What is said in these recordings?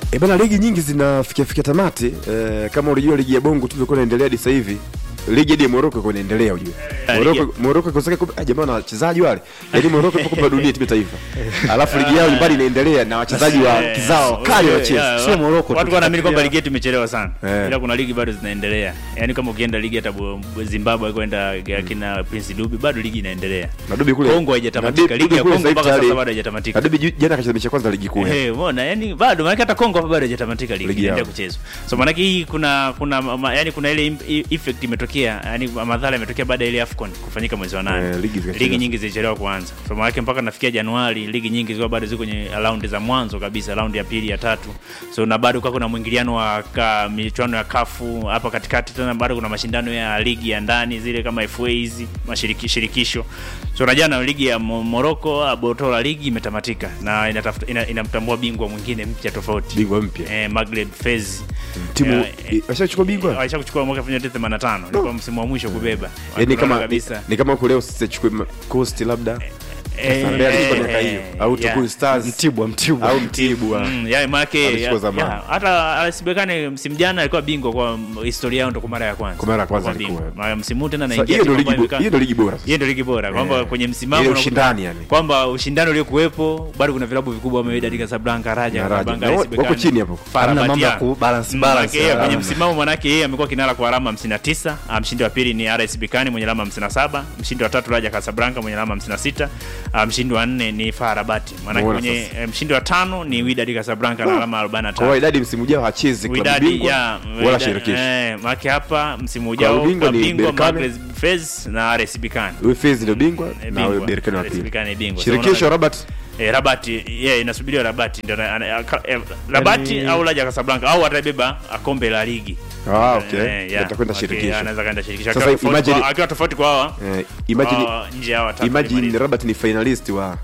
E bana, ligi nyingi zinafikia fikia tamati e, kama unajua ligi ya bongo tu ilikuwa inaendelea hadi sasa hivi ligi hadi ya Morocco iko inaendelea ujue. Eh, Morocco ligi- Morocco iko sasa ah, jamaa na wachezaji wale. Yaani Morocco ipo kwa dunia timu ya taifa. Alafu ligi yao nyumbani inaendelea na wachezaji wa Eh, kizao kali eh, wanacheza. yeah, Sio wa- Morocco tu. Watu wanaamini kwamba ligi yetu imechelewa sana. Eh. Ila kuna ligi bado zinaendelea. Yaani kama ukienda ligi hata Bu- Zimbabwe kwenda akina Prince Dube bado ligi inaendelea. Na Dubi kule. Kongo haijatamatika. na Ligi ya kule Kongo sasa mpaka hivi sasa tayari- bado haijatamatika. na Dubi ju- jana kacheza mechi ya kwanza ligi kuu. Eh, umeona yani bado maana hata Kongo hapa bado haijatamatika ligi Ligi inaendelea yao. kuchezwa. So maana hii kuna kuna ma, yani kuna ile im- i- effect imetokea, yani madhara yametokea baada ya ile AFCON kufanyika mwezi wa nane. Eh, ligi zikachelewa. ligi nyingi zilichelewa kuanza. So maana yake mpaka nafikia Januari ligi nyingi zilikuwa bado ziko kwenye raundi za mwanzo kabisa, raundi ya pili ya tatu. So na bado kwa kuna mwingiliano wa ka, michuano ya kafu hapa katikati, tena bado kuna mashindano ya ligi ya ndani zile kama FA hizi mashiriki shirikisho. So na jana ligi ya Mo- Morocco Abotola ligi imetamatika na inatafuta ina, inamtambua bingwa mwingine mpya tofauti Bingwa mpya. eh, Maghreb Fez Timu Eh, eh, washachukua bingwa. waisha kuchukua mwaka 1985 ilikuwa msimu wa mwisho kubeba Yaani Wanaona kama kabisa ni kama huko leo sisi tuchukue ma- Coast labda Eh, Sambea alikuwa eh, miaka hiyo au yeah. Tukuyu Stars Mtibwa Mtibwa au Mtibwa. Mm, ya make Alichukua ya- zamani. ya, hata RS Berkane msimu jana alikuwa bingwa kwa m- historia yao ndo kwa mara ya kwanza. Kwa mara ya kwanza Kwa bingwa. alikuwa. Na msimu huu tena Sasa naingia hiyo ndio timu ligi ambayo bo- imekaa- hiyo ndio ligi bora. sasa. hiyo ndio ligi bora kwamba Eh, kwenye msimamo ile unakuta ushindani yani. kwamba ushindani uliokuwepo bado kuna vilabu vikubwa kama Wydad Casablanca, Raja Na Raja. Casablanca, Na RS wako Berkane, chini hapo. FAR Hamna Rabat, mambo ya ya. ku balance Mm, balance. manake yeye kwenye alama. msimamo manake yeye amekuwa kinara kwa alama 59 ah, mshindi wa pili ni RS Berkane mwenye alama 57 mshindi wa tatu Raja Casablanca mwenye alama 56 ah, mshindi wa nne ni FAR Rabat manake Umeona mwenye sasa. eh, mshindi wa tano ni Wydad Casablanca na alama Kwa hiyo 45 idadi msimu ujao hachezi klabu Wydad bingwa ya wala Wydad- shirikisho. eh, manake hapa msimu ujao Klabu bingwa klabu ni bingwa Berkane. Maghreb Fez na RS Berkane Huyu Fez ndio bingwa Eh, na bingwa. huyu Berkane wa RS pili. Berkane bingwa. Shirikisho So, Rabat Eh, Rabati yeah, inasubiriwa Rabati ndio ana- ana- ka- eh, Rabati Yaani- au Raja Casablanca au atabeba ah, kombe la ligi. Ah, okay. Eh, yeah. Atakwenda Okay, shirikisho. Anaweza kwenda shirikisho. Sasa Akiwa tofauti imagine- kwa- akiwa tofauti kwa hawa. eh, imagine hawa nje ya hawa watatu imagine walimaliza. Rabat ni finalist wa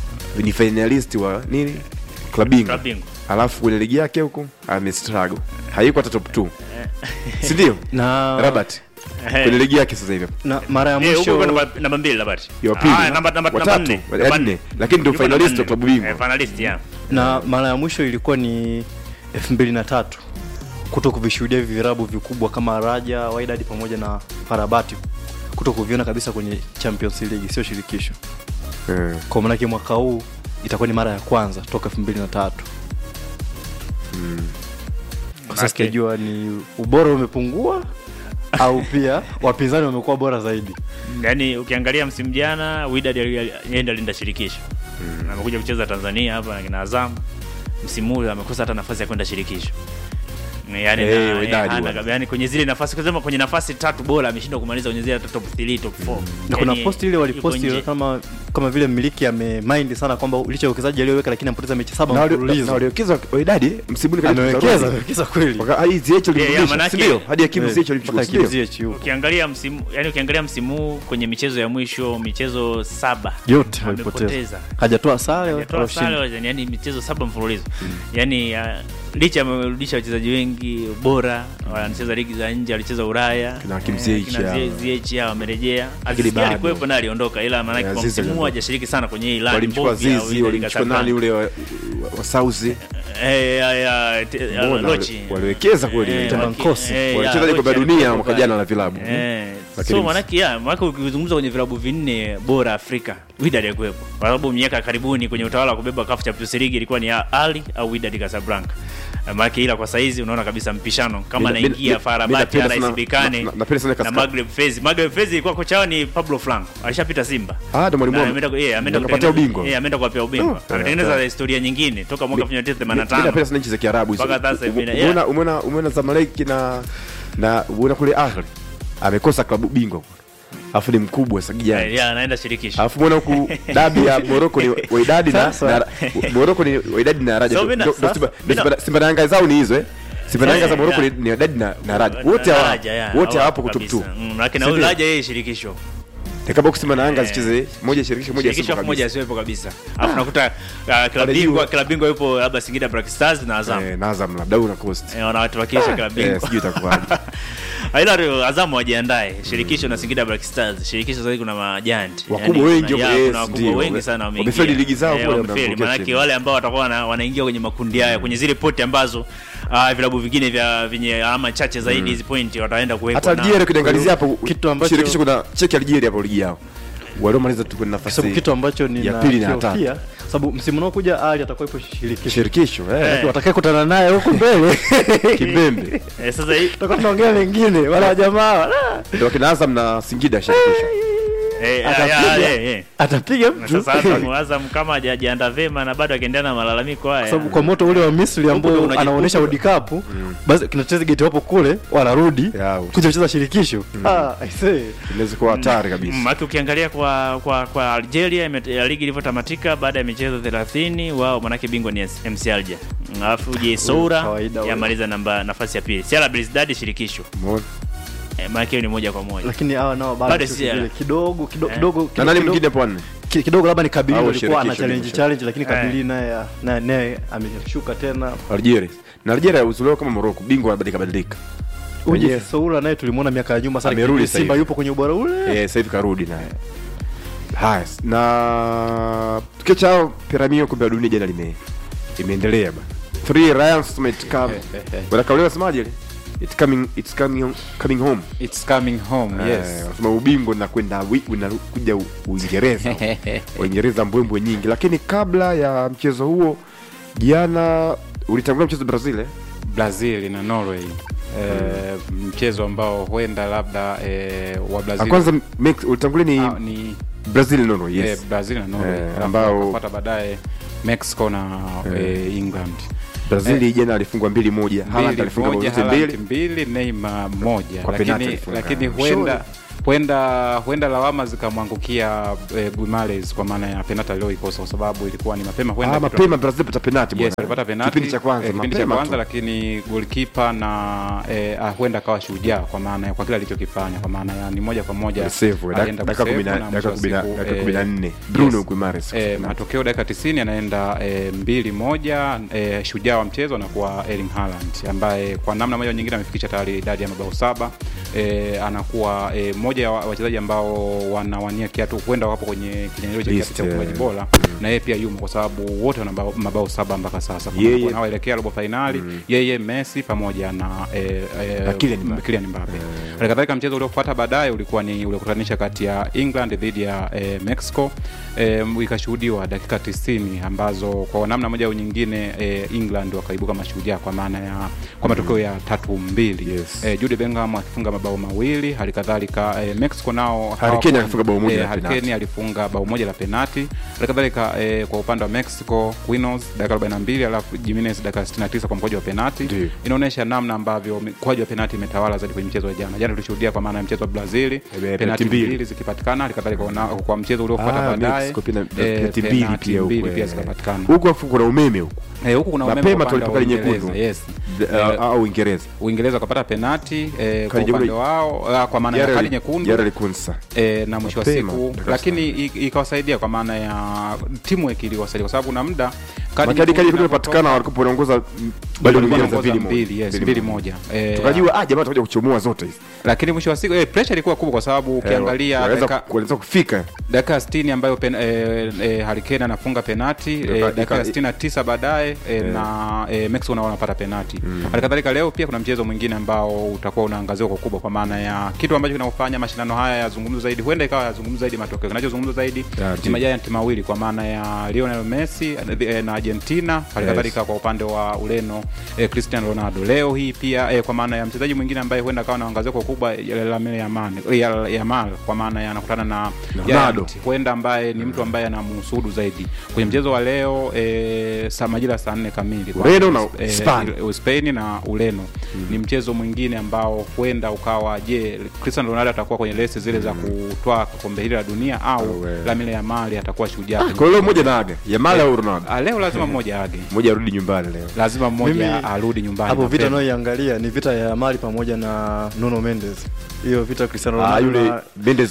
ni finalist wa nini? Klabu bingwa. Klabu bingwa. Alafu kwenye ligi yake huko amestruggle. Hayuko hata top 2. Si ndio? na Rabat Eh, kwenye ligi yake sasa hivi. na mara ya eh, huko mwisho kwa namba namba mbili Rabati. Ya pili. Ah, namba namba namba Watatu. nne. Ya Namba nne. nne. Lakini ndio Yuko namba finalist wa nne. klabu bingwa. Eh, finalist yeah. na mara ya mwisho ilikuwa ni 2003 kuto kuvishuhudia hivi virabu vikubwa kama Raja, Wydad pamoja na Farabati kuto kuviona kabisa kwenye Champions League, sio shirikisho. Eh. Kwa maana mwaka huu itakuwa ni mara ya kwanza toka 2003. Sasa Manake- sijajua ni ubora umepungua au pia wapinzani wamekuwa bora zaidi. Yaani ukiangalia msimu jana Wydad ali- ali- yeye ndo alinda shirikisho. Na amekuja kucheza Tanzania hapa na kina Azam. Msimu huu amekosa hata nafasi ya kwenda shirikisho. Yaani Eh, na- Wydad hana- bwana. yaani kwenye zile nafasi kusema kwenye nafasi tatu bora ameshindwa kumaliza kwenye zile hata top 3, top 4. na kuna Yaani, posti ile yuko waliposti nje. kama kama vile mmiliki amemind sana kwamba licha ya uwekezaji aliyoweka lakini ampoteza mechi saba Na wali- na mfululizo. waliwekeza Wydad msibuni katika Amewekeza, amewekeza kweli. Waka- hadi Ziyech Yeah, yeah, alimrudisha, manake- si ndio? Hadi Hakim Eh, Ziyech alimchukua, mpaka si ndio? Hakim Ziyech yupo. Ukiangalia msimu yani ukiangalia msimu huu kwenye michezo ya mwisho michezo saba yote walipoteza amepoteza. hajatoa sare Hajatoa wala sare ushindi. wala- yani michezo saba mfululizo yani uh, licha amerudisha wachezaji wengi bora wanacheza ligi za nje walicheza Ulaya Kina Hakim Eh, Ziyech kina hao. Zie- Ziyech hao wamerejea Lakini Aziz Ki bado. alikuwepo na aliondoka ila maana Eh, kwa Aziz msimu huu aliondoka. hajashiriki sana kwenye hii line walimchukua mbovu ya Zizi, Wydad walimchukua Casablanca. nani ule wa, wa Sauzi eh ya ya te- ya Mbona Lochi wali- waliwekeza kweli. Eh, Tena waki- Nkosi. eh, ya, Walicheza ligi Lochi ya dunia alikuwepo mwaka pale. jana na vilabu. Eh, Lakini so ms- manake ya manake ukizungumza kwenye vilabu vinne bora Afrika Wydad alikuwepo kwa sababu miaka ya karibuni kwenye utawala wa kubeba CAF Champions League ilikuwa ni Ali au Wydad Casablanca Eh, manake ila kwa saizi unaona kabisa mpishano kama Mina- anaingia mina- FAR mina Rabat napenda RS sana- Berkane na- na- napenda sana na Casca- Maghreb Fez Maghreb Fez ilikuwa kocha wao ni Pablo Franco alishapita Simba Ah, ndo mwalimu Na wao. ameenda yeah, ameenda Akapatia kutengeneza- ubingwa. yeah, ameenda kuwapia ubingwa Oh, ametengeneza yeah. historia nyingine toka mwaka Mi- mi 1985 napenda sana nchi za Kiarabu hizo. Mpaka sasa hivi na- Umeona yeah. umeona umeona Zamalek na na umeona kule Ahli amekosa klabu bingwa alafu ni mkubwa sasa Eh, kijana yeah, anaenda shirikisho alafu umeona huku dabi ya Morocco ni Wydad na, Sasa. na Morocco ni Wydad na Raja So, Ndo- mina- ndo sasa- Simba- mina- Simba- Simba na Yanga zao ni hizo eh Simba na Yanga za Eh, Morocco yeah. ni ni Wydad na na Raja Na- wote na hawa Raja, yeah, wote hawapo hawapo kwa top kabisa. 2 Mm, lakini Si huyu ndio? Raja yeye shirikisho Ni kama kusema na Yanga Eh. zicheze moja shirikisho moja shirikisho Simba afu moja kabisa. asiwepo kabisa alafu nakuta uh, klabu juu. bingwa klabu bingwa yupo labda Singida Black Stars na Azam Eh, na Azam labda au na Coast. Eh, wanawatuwakilisha klabu Eh, bingwa sijui itakuwaje. ila ndio Azamu wajiandae shirikisho na Singida Black Stars shirikisho sasa kuna majanti Wakubwa Yaani wengi kuna- wako- ya, yes, kuna wakubwa ndio. wengi sana wameingia Wamefeli ligi zao Eh, kule, wamefeli wameangukia maanake chini. wale ambao watakuwa wana- wanaingia kwenye makundi haya kwenye zile poti ambazo uh, vilabu vingine vya vyenye alama chache zaidi hizi pointi wataenda kuwekwa hata na- Algeria kuliangalizia hapo Kitu ambacho- shirikisho kuna cheki Algeria hapo ligi yao waliomaliza tu kwenye Kwa sababu nafasi kitu ambacho ya pili na ya tatu. ninahofia sababu msimu unaokuja Ali atakuwa ipo shirikisho shirikisho eh, watakaye kutana naye huko mbele kimbembe Eh, sasa hii tutakuwa tunaongea mengine wala wajamaa wala. ndio wakina Azam na Singida shirikisho eh, ya- Atapiga. ya- eh, eh. atapiga Na mtu sasa Azam Azam kama hajajiandaa vema na bado akiendelea na malalamiko haya sababu kwa moto ule wa Misri ambao Huko ndo anaonyesha unajikuta. World Cup basi kinacheza geti wapo kule wanarudi Ya, kuja kucheza shirikisho ah i say inaweza kuwa hatari kabisa Mm, Maki ukiangalia kwa kwa kwa Algeria ime- ya ligi ilivyotamatika baada ya michezo 30 wao manake bingwa ni MC Alger. Mm, Alafu je Soura kawaida huyo. yamaliza namba nafasi ya pili. Sierra Belouizdad shirikisho. Umeona? Eh, manake hiyo ni moja kwa moja. lakini hawa nao Bado bado si sio vile. hela. kidogo kidogo Eh. kidogo na kidogo- nani kidogo- mwingine hapo wanne ki- kidogo labda ni Kabili Au alikuwa ana shirikisho challenge limesha- challenge lakini Eh. Kabili naye naye naye ameshuka tena Algeria na Algeria uzulewa kama Morocco bingwa badilika badilika uje Wenyewe. Soura naye tulimuona miaka ya nyuma sana Amerudi kipindi sasa Simba hivi. yupo kwenye ubora ule eh sasa hivi karudi naye haya na tukiacha hao piramio kombe la dunia jana lime imeendelea bana three lions might come wala kauli wasemaje ile it's coming it's coming coming home It's coming home, Eh, yes. wanasema ubingwa unakwenda wi- unakuja U- Uingereza Uingereza mbwembwe nyingi lakini kabla ya mchezo huo jana ulitangulia mchezo Brazil eh? Brazil na Norway. Eh, mchezo ambao huenda labda eh, wa Ah, Brazil kwanza Mex- ulitangulia ni Ah, ni Brazil Norway eh, yes Brazil na Norway Eh, Alafu ambao- wakafuata baadaye Mexico na eh, England. Brazil jana alifungwa mbili moja Haaland Mbili alifunga bao moja, zote Haaland mbili mbili Neymar moja Kwa penalti lakini, alifunga. lakini Mshauri. huenda huenda huenda lawama zikamwangukia eh, Guimaraes kwa maana ya penalti aliyoikosa kwa sababu ilikuwa ni mapema huenda ah, kitu- mapema Brazil pata penalti Yes, bwana. alipata penalti kipindi cha kwanza eh, kipindi cha mapema kwanza tu. lakini goalkeeper na eh, ah, huenda akawa shujaa kwa maana ya kwa kile alichokifanya kwa maana ya ni moja kwa moja Save, dak- alienda dakika kusave kumi na- na dakika mwisho wa kumi na- siku, dakika eh, kumi na nne. Bruno yes. Guimaraes Eh, kufunga. matokeo dakika 90 anaenda eh, mbili moja eh, shujaa wa mchezo anakuwa Erling Haaland ambaye kwa namna moja au nyingine amefikisha tayari idadi ya mabao saba eh, anakuwa eh, moja ya wa- wachezaji ambao wanawania kiatu huenda wapo kwenye kinyang'anyiro cha List, kiatu cha eh. ufungaji bora na yeye pia yumo kwa sababu wote wana mabao- mabao saba mpaka sasa Kwa Yeye- maana wanaoelekea robo fainali yeye Messi pamoja na eh, eh, Na Kylian Mbappe. Kylian Mbappe. Hali kadhalika mchezo uliofuata baadaye ulikuwa ni uliokutanisha kati ya England dhidi ya eh, Mexico eh, ikashuhudiwa dakika 90 ambazo kwa namna moja au nyingine eh, England wakaibuka mashujaa kwa maana ya kwa matokeo ya tatu mbili Yes. eh, Jude Bellingham akifunga mabao mawili hali kadhalika eh, Mexico nao Harry Kane alifunga bao moja la Harry penalti. Kane alifunga bao moja la penati hali kadhalika eh, kwa upande wa Mexico Quinos dakika 42 alafu Jimenez dakika 69 kwa mkwaju wa penati Ndiyo. inaonyesha namna ambavyo mkwaju wa penati imetawala zaidi kwenye mchezo wa jana jana tulishuhudia kwa maana ya mchezo wa Brazil penalti penati mbili. mbili zikipatikana hali kadhalika kwa, kwa mchezo uliofuata Ah, baadaye Mexico pena- eh, penalti mbili penalti pia huko, mbili pia eh. zikapatikana huku afu kuna umeme huku Eh, huku kuna umeme mapema kwa upande tu wa alipoka Uingereza, nyekundu yes The- Eh, uh, au Uingereza Uingereza wakapata penati eh, kwa Kadi upande jekundu- wao ah, kwa maana ya Jara kadi li- nyekundu Jara likunsa e, na mwisho wa Mapema, siku dakika lakini i- ikawasaidia kwa maana ya teamwork iliwasaidia kwa sababu kuna muda kadi makadi kadi nyekundu imepatikana walikuwa wanaongoza mm, bado walikuwa Uingereza wanaongoza mbili mbili, moja. yes, Mbili mbili moja. moja Eh, tukajua ah jamaa tutakuja kuchomoa zote hizi lakini mwisho wa siku eh, pressure ilikuwa kubwa kwa sababu ukiangalia Wanaweza- dakika wanaweza kufika dakika 60 ambayo pen, eh, eh, Harry Kane anafunga penati Dakika- eh, dakika dakika- 69 baadaye eh, na eh, Mexico nao wanapata penati hali kadhalika leo pia kuna mchezo mwingine ambao utakuwa unaangaziwa kwa kubwa kwa maana ya kitu ambacho kinafanya mashindano haya yazungumzwe zaidi huenda ikawa yazungumzwe zaidi matokeo kinachozungumzwa zaidi Ya, ni ndio. majayanti mawili kwa maana ya Lionel Messi eh, na Argentina hali Yes. kadhalika kwa upande wa Ureno eh, Cristiano Ronaldo leo hii pia eh, kwa maana ya mchezaji mwingine ambaye huenda akawa anaangazia kwa ukubwa ya Lamine Yamal ya- Yamal kwa maana ya anakutana na Na Giant, Ronaldo. huenda ambaye ni mtu ambaye anamhusudu zaidi kwenye mchezo wa leo e, saa majira saa nne kamili kwa- Ureno na eh, Hispania. Spain na Ureno ni mchezo mwingine ambao huenda ukawa je Cristiano Ronaldo atakuwa kwenye lesi zile za kutwaa kombe hili la dunia au Au, eh. Lamine Yamal atakuwa shujaa kwenye kwa leo mchezo. mmoja na aga Yamal au Ronaldo Ah, leo lazima mmoja age mmoja arudi nyumbani leo lazima mmoja Mimi- arudi nyumbani hapo vita mapema. nayoiangalia ni vita ya Mali pamoja na Nuno Mendes hiyo vita Cristiano ah Ronaldo yule na- Mendes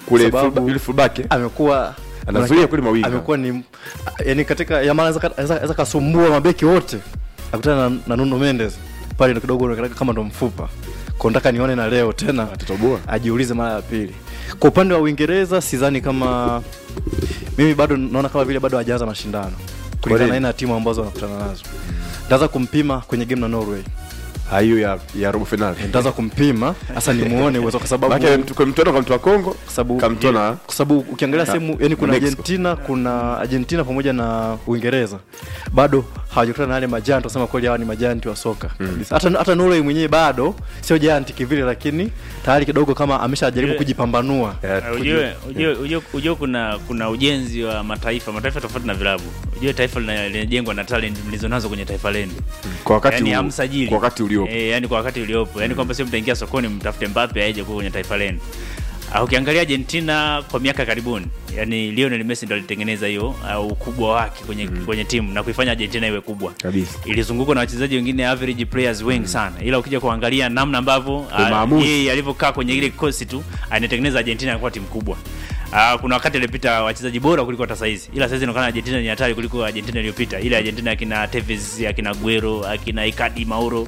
kule Sababu- fullback- yule fullback eh? amekuwa Anazuia kweli mawinga. amekuwa ni yani katika Yamal anaweza anaweza- anaweza kasumbua mabeki wote akutana na, na Nuno Mendes pale ndo kidogo unaonekana kama ndo mfupa kwa nataka nione na leo tena Atatoboa. ajiulize mara ya pili kwa upande wa Uingereza sidhani kama mimi bado naona kama vile bado hajaanza mashindano kulingana nini? na aina ya timu ambazo wanakutana nazo ndaanza kumpima kwenye game na Norway Ah, hiyo ya ya robo finali ndaanza kumpima hasa nimuone uwezo kwa sababu Maana mtu kwa mtoto kwa mtu wa Kongo kwa sababu kamtoa na kwa sababu ukiangalia sehemu yani kuna Mexico. Argentina kuna Argentina pamoja na Uingereza bado hawajakutana na wale majanti wasema kweli hawa ni majanti wa soka kabisa. hata hata Norway mwenyewe bado sio janti kivile lakini tayari kidogo kama ameshajaribu Ujue- kujipambanua Eh, Uh, ujue ujue ujue ujue kuna kuna ujenzi wa mataifa mataifa tofauti na vilabu ujue taifa lina- linajengwa na talent mlizonazo kwenye taifa lenu kwa wakati yani huu- hamsajili kwa wakati uliopo eh, yani kwa wakati uliopo yani kwamba sio mtaingia sokoni mtafute Mbappe aje kuwa kwenye taifa lenu Uh, ukiangalia Argentina kwa miaka karibuni yani Lionel Messi ndo alitengeneza hiyo uh, ukubwa wake kwenye kwenye timu na kuifanya Argentina iwe kubwa Kabisa. ilizungukwa na wachezaji wengine average players wengi sana ila ukija kuangalia namna ambavyo uh, maamuzi. yeye alivyokaa kwenye ile kikosi tu anatengeneza Argentina kuwa timu kubwa Uh, kuna wakati alipita wachezaji bora kuliko hata saizi ila saizi inaonekana Argentina ni hatari kuliko Argentina iliyopita ile Argentina akina Tevez akina Aguero akina Icardi Mauro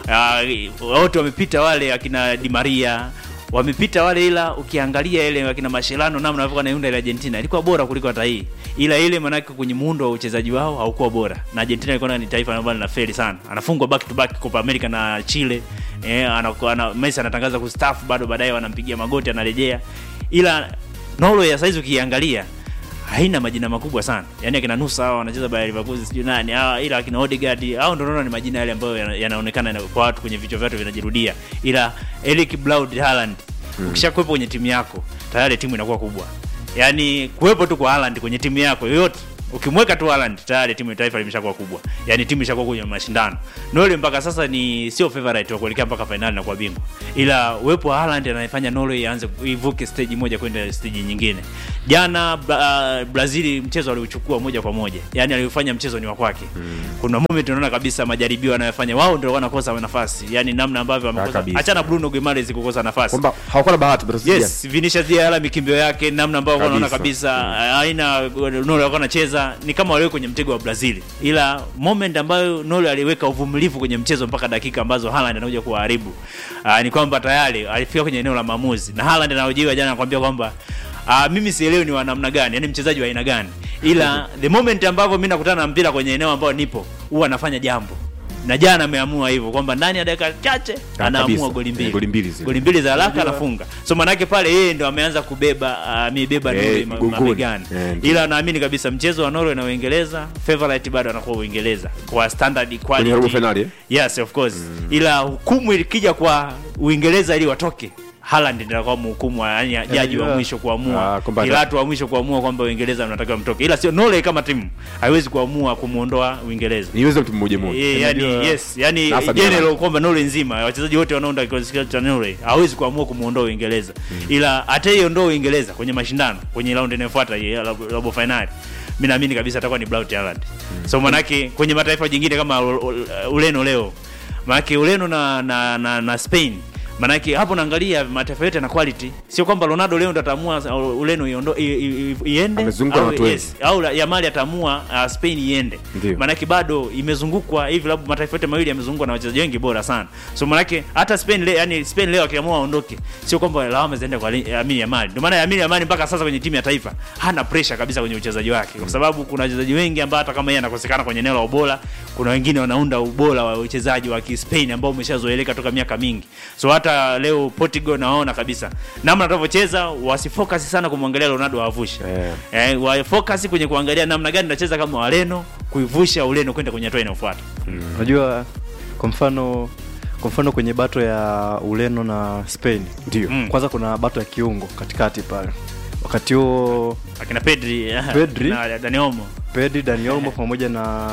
uh, wote wamepita wale akina Di Maria wamepita wale ila ukiangalia ile akina Mascherano namna walivyokuwa naiunda ile Argentina ilikuwa bora kuliko hata hii ila ile manake kwenye muundo wa uchezaji wao haukuwa bora na Argentina ilikuwa ni taifa ambalo linafeli sana anafungwa back to back Copa America na Chile eh, anakuwa ana, Messi anatangaza kustaafu bado baadaye wanampigia magoti anarejea ila Norway ya saizi ukiangalia haina majina makubwa sana yaani akina Nusa hao wanacheza Bayer Leverkusen sijui nani hawa ila akina Odegaard hao ndio naona ni majina yale ambayo yana- yanaonekana yana, kwa watu kwenye vichwa vyao vinajirudia ila Erling Braut Haaland ukishakuwepo kwenye timu yako tayari timu inakuwa kubwa yaani kuwepo tu kwa Haaland kwenye timu yako yoyote ukimweka tu Haaland tayari timu ya taifa limeshakuwa kubwa yaani timu ishakuwa kwenye mashindano Norway mpaka sasa ni sio favorite wa kuelekea mpaka finali na kuwa bingwa ila uwepo wa Haaland anayefanya Norway ianze ivuke stage moja kwenda stage nyingine jana Bra- Brazil mchezo aliuchukua moja kwa moja yaani aliufanya mchezo ni wa kwake kuna moment unaona kabisa majaribio anayofanya wao ndio wanakosa nafasi yaani namna ambavyo wamekosa kabisa. achana Bruno Guimaraes kukosa nafasi kwamba hawakuwa na bahati Brazil yes Vinicius Jr mikimbio yake namna ambavyo Kabisa. wanaona kabisa aina Nolo alikuwa anacheza ni kama waliwe kwenye mtego wa Brazil ila moment ambayo Nolo aliweka uvumilivu kwenye mchezo mpaka dakika ambazo Haaland anakuja kuharibu uh, ni kwamba tayari alifika kwenye eneo la maamuzi na Haaland anaojiwa jana anakuambia kwamba Uh, mimi sielewi ni wa namna gani yani mchezaji wa aina gani ila the moment ambavyo mimi nakutana na mpira kwenye eneo ambayo nipo huwa anafanya jambo na jana ameamua hivyo kwamba ndani ya dakika chache Ah, anaamua kabisa. goli mbili Eh, goli mbili zile. goli mbili za haraka anafunga so manake pale yeye ndo ameanza kubeba amebeba Eh, Norway ma- mgongoni. mabegani Eh, ndio. ila naamini kabisa mchezo wa Norway na Uingereza favorite bado anakuwa Uingereza kwa standard kwenye robo quality finali eh? yes of course ila hukumu ikija kwa Uingereza ili watoke Haaland ndiye atakuwa mhukumu wa- yani jaji wa yeah. mwisho kuamua Ah, kwamba- Pilato wa mwisho kuamua kwamba Uingereza mnatakiwa mtoke ila sio Norway kama timu haiwezi kuamua kumuondoa Uingereza niweze mtu mmoja mmoja Eh, yani, Unajua- yes, yani Na hasa general Haaland. kwamba Norway nzima wachezaji wote wanaounda kikosi cha Norway hawezi kuamua kumuondoa Uingereza ila ataiondoa Uingereza kwenye mashindano kwenye round inayofuata ya robo- robo finali mimi naamini kabisa atakuwa ni Braut Haaland so manake kwenye mataifa jingine kama U- U- Ureno leo manake Ureno na, na, na, na Spain manake hapo naangalia mataifa yote na quality sio kwamba Ronaldo leo ndo ataamua uh, Ureno iondo- i- i- i- iende Amezungukwa na au, watu wengi. yes, au la- Yamal ataamua uh, Spain iende Ndio. manake bado imezungukwa hivi labda mataifa yote mawili yamezungukwa na wachezaji wengi bora sana so manake hata Spain le, yani Spain leo akiamua aondoke sio kwamba lawama ziende kwa Li- Lamine Yamal ndio maana Lamine Yamal mpaka sasa kwenye timu ya taifa hana pressure kabisa kwenye uchezaji wake kwa sababu kuna wachezaji wengi ambao hata kama yeye anakosekana kwenye eneo la ubora kuna wengine wanaunda ubora wa uchezaji wa Kispain ambao umeshazoeleka toka miaka mingi so hata leo Portugal naona kabisa namna atavyocheza wasifocus sana kumwangalia Ronaldo awavushe Eh. eh, wafocus kwenye kuangalia namna gani nacheza kama Wareno kuivusha Ureno kwenda kwenye hatua inayofuata unajua kwa mfano kwa mfano kwenye bato ya Ureno na Spain ndio Mm. kwanza kuna bato ya kiungo katikati pale wakati huo akina Pedri, Pedri. na Dani Olmo Pedri, Dani Olmo pamoja na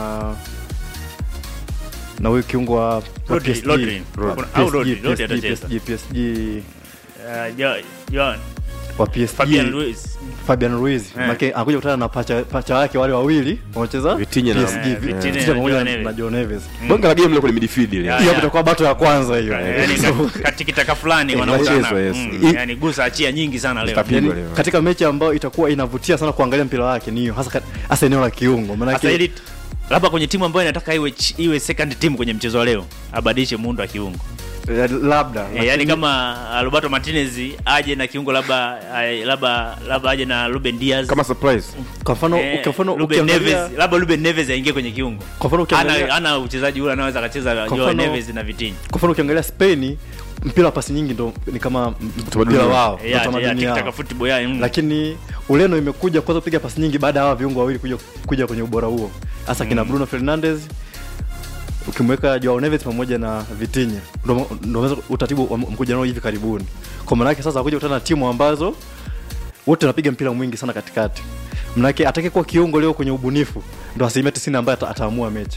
na huyu kiungo wa wa Rodri, PSG. Rodri. Wa Kuna- au PSG, Rodri, Rodri PSG, atacheza. PSG, PSG. uh, Jo- Joan wa PSG Fabian Ruiz Fabian Ruiz Eh. make anakuja kutana na pacha, pacha wake wale wawili wanacheza Vitinha na- PSG Eh, Vi- Vitinha Vitinha na pamoja Joao na- Neves. na Joao Neves bonge la game lile kwenye midfield ile Ya, hiyo ya. itakuwa bato ya kwanza hiyo yani So, ka- katikitaka fulani Eh, wanauzana inachezwa, yes. Mm, I- yani gusa achia nyingi sana leo Zitapigwa yani, leo. katika mechi ambayo itakuwa inavutia sana kuangalia mpira wake ni hiyo hasa kat- hasa eneo la kiungo sasa maanake ili labda kwenye timu ambayo inataka iwe ch- iwe second team kwenye mchezo wa leo abadilishe muundo wa kiungo eh, labda e, yani kama uh, Roberto Martinez aje na kiungo labda uh, labda labda aje na Ruben Diaz kama surprise kwa mfano Eh, kwa mfano Ruben ukiangalia Neves labda Ruben Neves aingie kwenye kiungo kwa mfano ukiangalia ana ana uchezaji ule anaweza akacheza Kwa Joao mfano- Neves na Vitinha kwa mfano ukiangalia Spain mpira wa pasi nyingi ndo ni kama m- Utamaduni mpira wao. wao Eh, ndo ya- ya utamaduni tikitaka wao. football ya mm. lakini Ureno imekuja kwanza kupiga pasi nyingi baada ya hawa viungo wawili kuja, kuja kwenye ubora huo hasa kina Bruno Fernandes ukimweka Joao Neves pamoja na Vitinha ndo ndo unaweza utaratibu wa- mkuja nao hivi karibuni kwa maana yake sasa wakuja kutana na timu ambazo wote wanapiga mpira mwingi sana katikati manake atakayekuwa kiungo leo kwenye ubunifu ndo asilimia tisini ambaye ata, ataamua mechi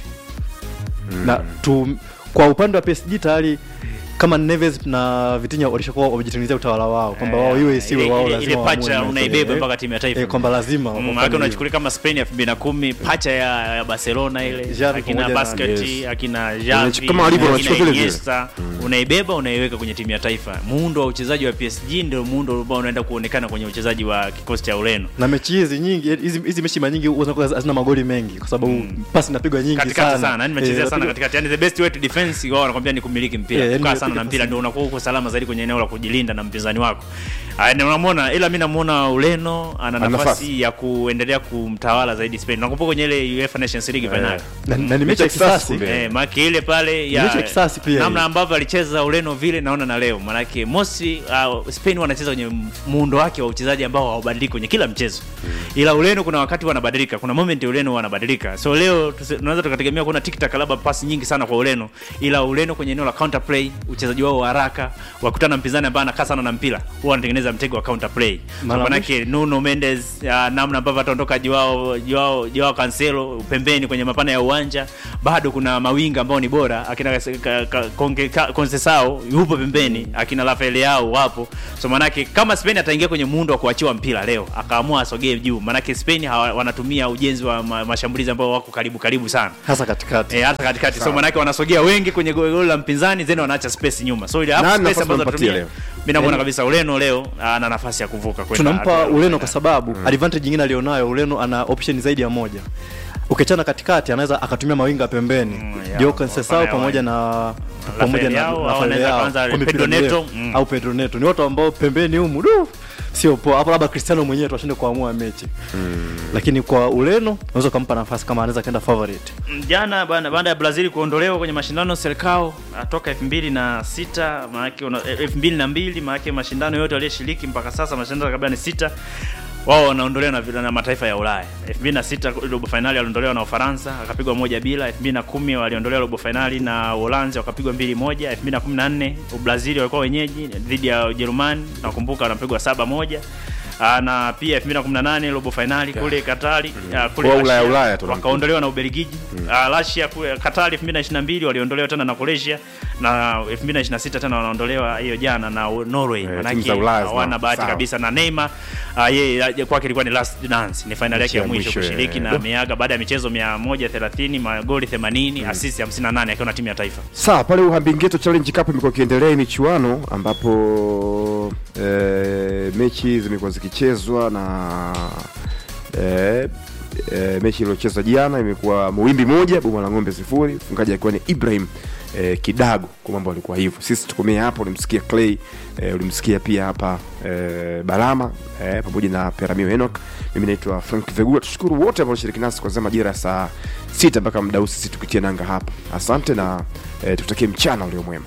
na tu, kwa upande wa PSG tayari kama Neves na Vitinha walishakuwa wamejitengenezea utawala wao kwamba wao iwe isiwe Ile- wao ile- lazima ile waamue pacha mechi. unaibeba Eh, mpaka timu ya taifa eh, kwamba lazima Mm, wafanye maana hivyo. unachukulia kama Spain ya 2010 pacha ya, ya Barcelona ile Xavi akina pamoja na- Basket yes. akina Unach- Xavi kama walivyo akina wanachukua vile vile. Iniesta unaibeba unaiweka kwenye timu ya taifa muundo wa uchezaji wa PSG ndio muundo ambao unaenda kuonekana kwenye uchezaji wa kikosi cha Ureno na mechi hizi nyingi hizi hizi mechi mara nyingi huwa zinakuwa hazina magoli mengi kwa sababu pasi inapigwa nyingi katikati sana sana yani mechezea Eh, sana inapigwa- katikati yani the best way to defense wao wanakwambia ni kumiliki mpira Yeah, yani kukaa ni sana na kupiga mpira pasi. ndio unakuwa uko salama zaidi kwenye eneo la kujilinda na mpinzani wako Aya, na unamwona ila mi namuona Ureno ana Ana nafasi nafasi. ya kuendelea kumtawala zaidi Spain nakumbuka kwenye ile UEFA Nations League final na, na ni mechi ya kisasi Eh, maana ile pale ya Mechi ya kisasi pia namna hii. ambavyo alicheza Ureno vile naona na leo maanake mosi uh, Spain wanacheza kwenye muundo wake wa uchezaji ambao haubadiliki kwenye kila mchezo ila Ureno kuna wakati wanabadilika kuna moment Ureno wanabadilika so leo tuse- tunaweza tukategemea kuona tiki taka labda pasi nyingi sana kwa Ureno ila Ureno kwenye eneo la counter play uchezaji wao wa haraka wakutana na mpinzani ambaye anakaa sana na mpira huwa wanatengeneza mtego wa counter play so Mara manake Nuno Mendes uh, namna ambavyo ataondoka Joao Joao Joao Cancelo pembeni kwenye mapana ya uwanja bado kuna mawinga ambao ni bora akina ka, ka, konge, ka, Conceição yupo pembeni akina Rafael Leao wapo so manake kama Spain ataingia kwenye muundo wa kuachiwa mpira leo akaamua asogee juu manake Spain hawa, wanatumia ujenzi wa ma, mashambulizi ambao wako karibu karibu sana hasa katikati Eh, hata katikati so manake wanasogea wengi kwenye goli goli la mpinzani then wanaacha space nyuma so ile half Nani space nafasi ambazo unampatia watatumia leo? mimi namuona kabisa Ureno leo ana nafasi ya kuvuka kwenda tunampa hatua ya Ureno robo kwa sababu advantage nyingine alionayo Ureno ana option zaidi ya moja ukichana katikati anaweza akatumia mawinga pembeni Mm, mm, ya, Dio kwa Conceição mfano ya pamoja na pamoja na Leao, au Rafael anaweza Leao kwanza kwa mipira Pedro Neto, mirefu, mm. au Pedro Neto ni watu ambao pembeni humu du sio poa hapo labda Cristiano mwenyewe tu ashinde kuamua mechi lakini kwa Ureno unaweza kumpa nafasi kama anaweza kaenda favorite jana bana- baada ya Brazil kuondolewa kwenye mashindano Serikao toka 2006 maana yake una- eh, 2002 maana yake mashindano yote walioshiriki mpaka sasa mashindano kabla ni sita wao wanaondolewa na, vile- na mataifa ya Ulaya. 2006 robo finali waliondolewa na Ufaransa akapigwa moja bila. 2010 waliondolewa robo finali na Uholanzi wakapigwa mbili moja. 2014 Brazil walikuwa wenyeji dhidi ya Ujerumani nakumbuka wanapigwa saba moja. Ah, na pia 2018 robo finali kule Katari ah, kule Kwa Ulaya, Russia, Ulaya tu wakaondolewa na Ubelgiji. Uh, Russia kule Katari 2022 waliondolewa tena na Croatia na 2026 tena wanaondolewa hiyo jana na Norway. timu Manake za Ulaya hawana zina- bahati sawa. kabisa na Neymar uh, yeye uh, kwake ilikuwa ni last dance, ni finali yake ya ya mwisho mwisho, kushiriki eh. na ameaga baada ya michezo 130, magoli 80, assist 58 akiwa na timu ya taifa. Sawa, pale Uhambingeto Challenge Cup imekuwa ikiendelea hii michuano ambapo e, mechi zimekuwa zikichezwa na e, e, mechi iliyochezwa jana imekuwa Muwimbi moja Boma la Ng'ombe sifuri, mfungaji akiwa ni Ibrahim e, Kidago, kwa mambo alikuwa hivyo. Sisi tukomea hapo, ulimsikia Clay e, ulimsikia pia hapa e, Balama e, pamoja na Peramio Enoch. Mimi naitwa Frank Vegula. Tushukuru wote ambao walishiriki nasi kuanzia majira ya saa sita mpaka muda huu sisi tukitia nanga hapa. Asante na e, tukutakie mchana ulio mwema.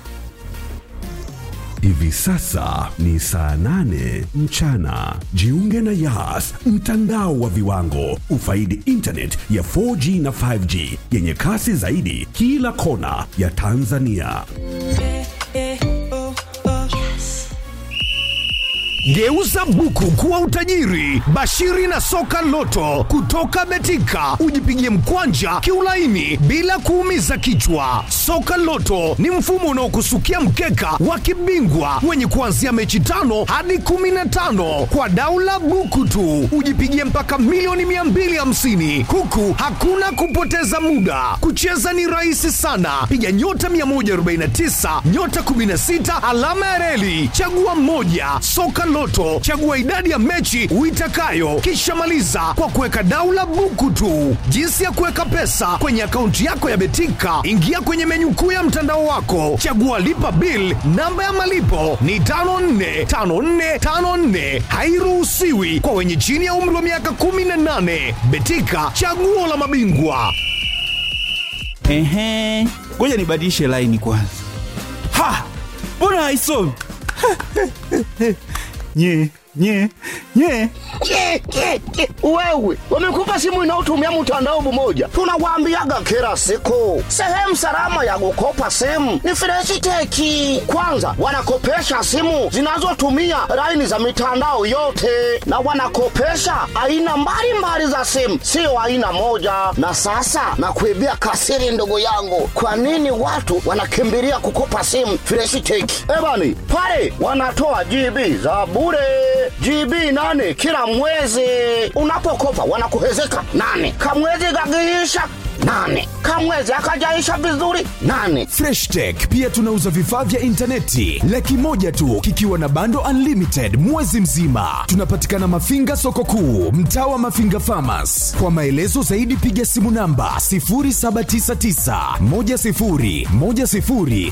Hivi sasa ni saa nane mchana. Jiunge na Yas, mtandao wa viwango. Ufaidi internet ya 4G na 5G yenye kasi zaidi kila kona ya Tanzania. Geuza buku kuwa utajiri. Bashiri na soka loto kutoka Betika, ujipigie mkwanja kiulaini bila kuumiza kichwa. Soka loto ni mfumo unaokusukia mkeka wa kibingwa wenye kuanzia mechi tano hadi kumi na tano kwa daula buku tu, ujipigie mpaka milioni 250 huku hakuna kupoteza muda. Kucheza ni rahisi sana, piga nyota 149 nyota 16 alama ya reli, chagua moja. Soka Loto, chagua idadi ya mechi uitakayo, kisha maliza kwa kuweka daula buku tu. Jinsi ya kuweka pesa kwenye akaunti yako ya Betika, ingia kwenye menyu kuu ya mtandao wako, chagua lipa bill. Namba ya malipo ni 545454, hairuhusiwi kwa wenye chini ya umri wa miaka 18. Betika, chaguo la mabingwa. Ehe, ngoja nibadilishe laini kwanza. Ha, mbona haisomi? nye nye nye Ke, ke, ke. Wewe wamekupa simu inayotumia mtandao mmoja, tunawaambiaga kila siku, sehemu salama ya kukopa simu ni Freshiteki. Kwanza wanakopesha simu zinazotumia laini za mitandao yote, na wanakopesha aina mbalimbali za simu, sio aina moja. Na sasa nakuibia kasiri, ndugu yangu, kwa nini watu wanakimbilia kukopa simu Freshiteki? Ebani pale wanatoa GB za bure GB nane kila mwezi. Unapokopa wanakuhezeka nane, kamwezi kakiisha nane, kamwezi akajaisha vizuri nane. Fresh Tech pia tunauza vifaa vya intaneti laki moja tu kikiwa na bando unlimited mwezi mzima. Tunapatikana Mafinga soko kuu, mtaa wa Mafinga Farmers. Kwa maelezo zaidi piga simu namba 0799 10 10 00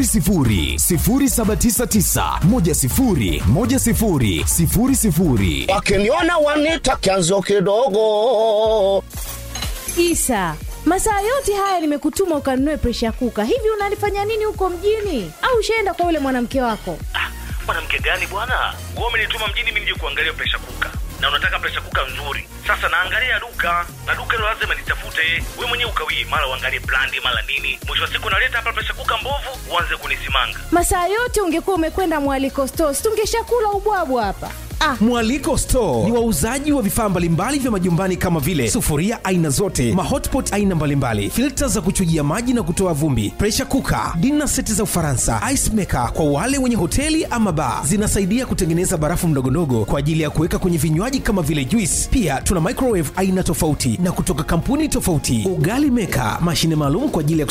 0799 10 10 00 Wakiniona wanita kianzo kidogo. Isa, masaa yote haya nimekutuma ukanunue presha kuka. Hivi unalifanya nini huko mjini? Au ushaenda kwa yule mwanamke wako? mwanamke gani bwana wewe umenituma mjini mimi nije kuangalia presha kuka na unataka presha kuka nzuri sasa naangalia duka na duka hilo lazima nitafute we mwenyewe ukawii mara uangalie brandi mara nini mwisho wa siku naleta hapa presha kuka mbovu uanze kunisimanga Masaa yote ungekuwa umekwenda mwaliko stores, tungeshakula ubwabwa hapa. Ah, Mwaliko Store ni wauzaji wa vifaa mbalimbali vya majumbani kama vile sufuria aina zote, mahotpot aina mbalimbali, filta za kuchujia maji na kutoa vumbi, pressure cooker, dinner seti za Ufaransa, ice maker kwa wale wenye hoteli ama bar. Zinasaidia kutengeneza barafu ndogondogo kwa ajili ya kuweka kwenye vinywaji kama vile juice. Pia tuna microwave aina tofauti na kutoka kampuni tofauti, ugali maker, mashine maalum kwa ajili ya